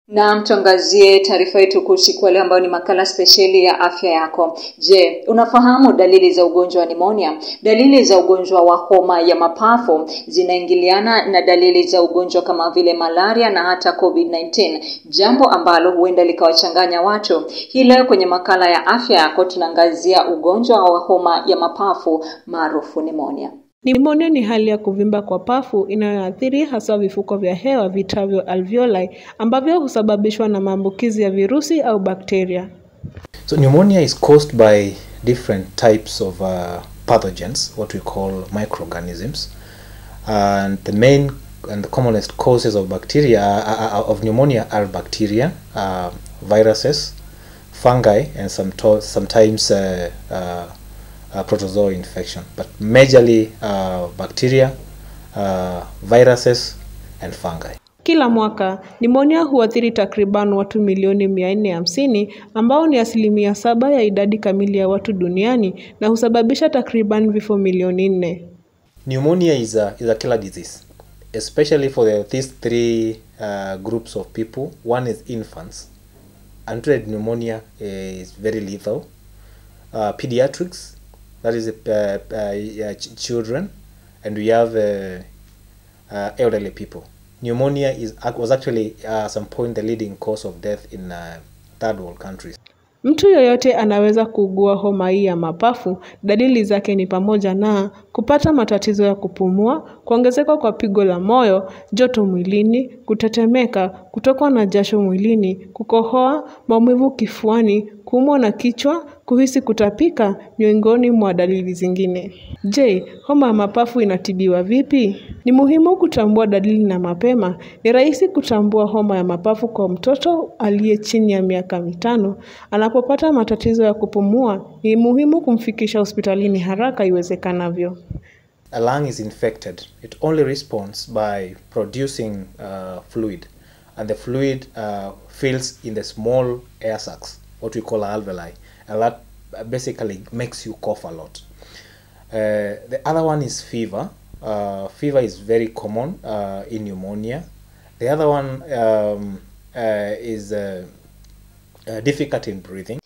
Naam, tuangazie taarifa yetu kuu siku ya leo ambayo ni makala spesheli ya afya yako. Je, unafahamu dalili za ugonjwa wa nimonia? Dalili za ugonjwa wa homa ya mapafu zinaingiliana na dalili za ugonjwa kama vile malaria na hata COVID-19, jambo ambalo huenda likawachanganya watu. Hii leo kwenye makala ya afya yako tunaangazia ugonjwa wa homa ya mapafu maarufu nimonia. Nimonia ni hali ya kuvimba kwa pafu inayoathiri hasa vifuko vya hewa vitavyo alveoli ambavyo husababishwa na maambukizi ya virusi au bakteria. So pneumonia is caused by different types of uh, pathogens, what we call microorganisms. And the main and the commonest causes of bacteria uh, uh, of pneumonia are bacteria, uh, viruses, fungi, and some sometimes uh, uh, uh, protozoa infection, but majorly uh, bacteria, uh, viruses, and fungi. Kila mwaka nimonia huathiri takriban watu milioni 450 ambao ni asilimia saba ya idadi kamili ya watu duniani na husababisha takriban vifo milioni nne. Pneumonia is a, is a killer disease, especially for the, these three uh, groups of people. One is infants. Untreated pneumonia is very lethal. Uh, pediatrics, that is uh, uh, ch children, and we have uh, uh, elderly people. Pneumonia is was actually uh, at some point the leading cause of death in uh, third world countries. Mtu yoyote anaweza kuugua homa hii ya mapafu. Dalili zake ni pamoja na kupata matatizo ya kupumua, kuongezeka kwa pigo la moyo, joto mwilini, kutetemeka, kutokwa na jasho mwilini, kukohoa, maumivu kifuani, kuumwa na kichwa, kuhisi kutapika, miongoni mwa dalili zingine. Je, homa ya mapafu inatibiwa vipi? Ni muhimu kutambua dalili na mapema. Ni rahisi kutambua homa ya mapafu kwa mtoto aliye chini ya miaka mitano. Anapopata matatizo ya kupumua, ni muhimu kumfikisha hospitalini haraka iwezekanavyo. A lung is infected. It only responds by producing uh, fluid, and the fluid uh, fills in the small air sacs, what we call alveoli, and that basically makes you cough a lot. Uh, the other one is fever. Uh, fever is very common uh, in pneumonia. The other one um, uh, is uh, uh, difficult in breathing.